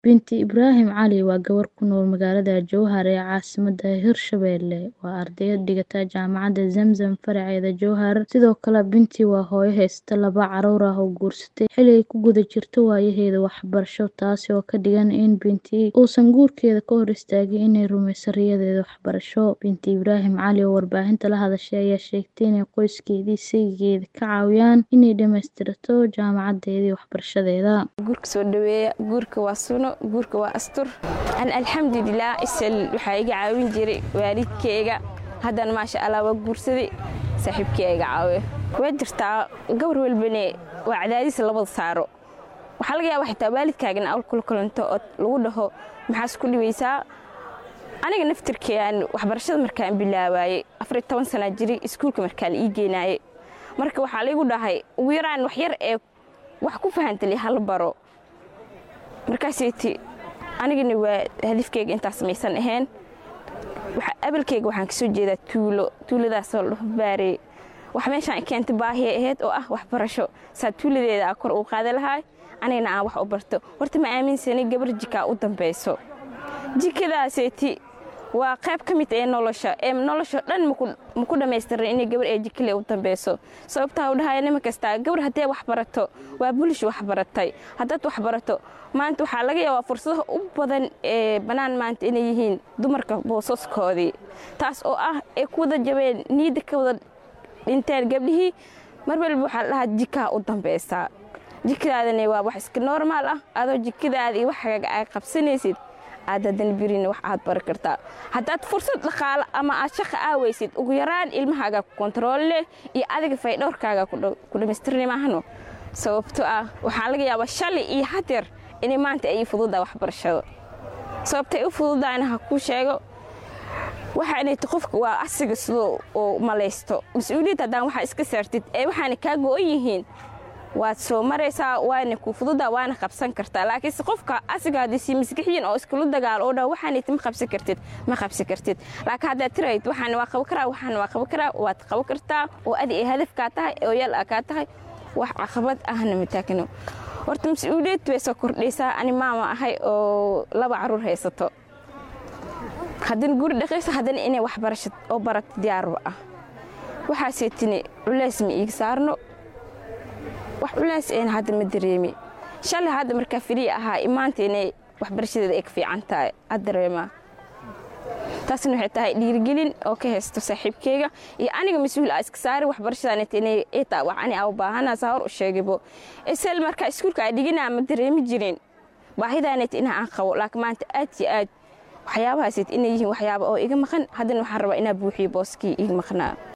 Binti Ibraahim Cali waa gabar ku nool magaalada Jowhar ee caasimadda Hirshabelle. Waa ardayad dhigata jaamacadda Zamzam faraceeda Jowhar. Sidoo kale Binti waa hooyo haysta laba carruur ah oo guursatay xilli ay ku guda jirto waayaheeda waxbarasho taasi oo ka dhigan in Binti uusan guurkeeda ka hor istaagin inay rumeyso riyadeeda waxbarasho. Binti Ibraahim Cali oo warbaahinta la hadashay ayaa sheegtay in qoyskeeda iyo saygeeda ka caawiyaan inay dhammaystirto jaamacaddeeda iyo waxbarashadeeda. guurka soo dhaweeya guurka waa suno guurka waa astur an alxamdulilah isal waxaa iga caawin jiray waalidkeyga haddana maasha allah waa guursaday saaxiibkey iga caawiya waa jirtaa gabar walbane waa cadaadis labada saaro waxaa laga yaaba xitaa waalidkaagana awl kula kulanto oo lagu dhaho maxaas ku dhibaysaa aniga naftirkean waxbarashada markaan bilaabaayey afariyo toban sanaa jiray iskuulka markaa la ii geenaayey marka waxaa laygu dhahay ugu yaraan wax yar ee wax ku fahantali hala baro markaaseyti anigana waa hadafkeyga intaas maysan ahayn abalkeyga waxaan kasoo jeedaa tuulo tuuladaasoo ladhaho baarey wax meeshaan keenta baahiyay ahayd oo ah waxbarasho saa tuuladeeda a kor uu qaada lahaa anigana aan wax u barto horta ma aaminsanay gabar jikaa u dambayso jikadaaseyti waa qayb ka mid ee nolosha ee nolosha dhan maku dhammaystiran inay gabar ee jikale u dambayso sababtaa u dhahaya nima kastaa gabar haddee wax barato waa bulish wax baratay haddaad wax barato maanta waxaa laga yaabaa fursadaha u badan ee bannaan maanta inay yihiin dumarka boosaskoodii taas oo ah ay ku wada jabeen niidda ka wada dhinteen gabdhihii mar walba waxaa la dhahaa jikaa u dambaysaa jikadaadana waa wax iska normaal ah adoo jikadaada iyo waxaaga ay qabsanaysid aad haddana birina wax aad bari kartaa haddaad fursad dhaqaalo ama aad shaqa aawaysid ugu yaraan ilmahaaga ku kontarool leh iyo adiga faydhowrkaaga ku dhammaystirni maahno sababto ah waxaa laga yaabaa shalay iyo hadeer inay maanta ay fududaa waxbarashada sababtay u fududaana ha kuu sheego waxaanayta qofka waa asiga sidoo uu malaysto mas-uuliyad haddaan waxaa iska saartid ee waxaana kaa go-on yihiin waad soo maraysaa waana ku fududa waana qabsan kartaa laakiinse qofka asiga haddii maskaxiyin oo iskula dagaalo oo dhan waxaanayta ma qabsan kartid ma qabsan kartid laakiin haddaad tirayd waxaana waa qaban karaa waxaana waa qaban karaa waad qaban kartaa oo adi ay hadafkaa tahay oo yal a kaa tahay wax caqabad ahna mataagno horta mas-uuliyad bay soo kordhaysaa ani maama ahay oo laba carruur haysato haddana guri dhaqaysa haddana inay waxbarasho oo barato diyaarba ah waxaasee tini culays ma iiga saarno wax culays een hadda ma dareemi shalay hadda markaa firiyi ahaa imaanta inay waxbarashadeeda ay ka fiican tahay ad dareemaa taasna waxay tahay dhiirigelin oo ka haysto saaxiibkeyga iyo aniga mas-uul a iska saari waxbarashadaanit inay itaa wax ani aa u baahanaa saa hor u sheegibo isal markaa iskuulka aa dhiginaa ma dareemi jirin baahidaanit inaa aan qabo laakiin maanta aad iyo aad waxyaabahaasит inay yihiin waxyaaba oo iga maqan haddana waxaan rabaa inaa buuxiyo booskii iga maqnaa